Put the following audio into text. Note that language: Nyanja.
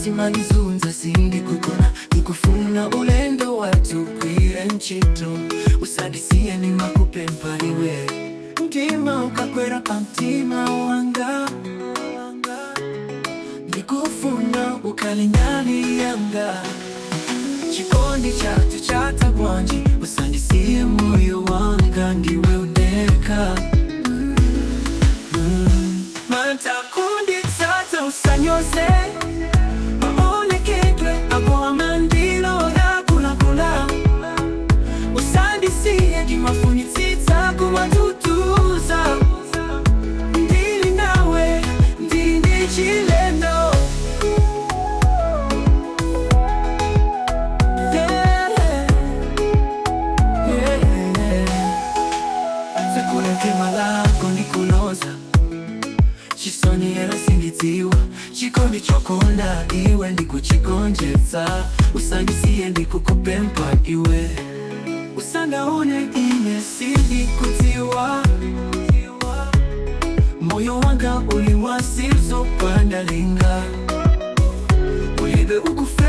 simalizunza sindi kukona nikufuna ulendo watu kwire nchito usandisiye nimakupe mpaliwe mtima ukakwera pamtima wanga nikufuna ukalinyani yanga chikondi chatu chata bwanji usandisiye moyo wanga ndiwe uneka mm. matakundi tata usanyoze maonekedwe abo amandilo yakulakula usandisiye ndimafunitsitsa kumatutuza ndili nawe ndili chilendo sekulekema lako ndikuloza chisoni era sindidziwa chikondi chokonda iwe ndikuchigonjetsa usandisiye ndikukupempa iwe usangaone ine sindikudziwa moyo wanga uliwasizo pandalinga ulibe ukufe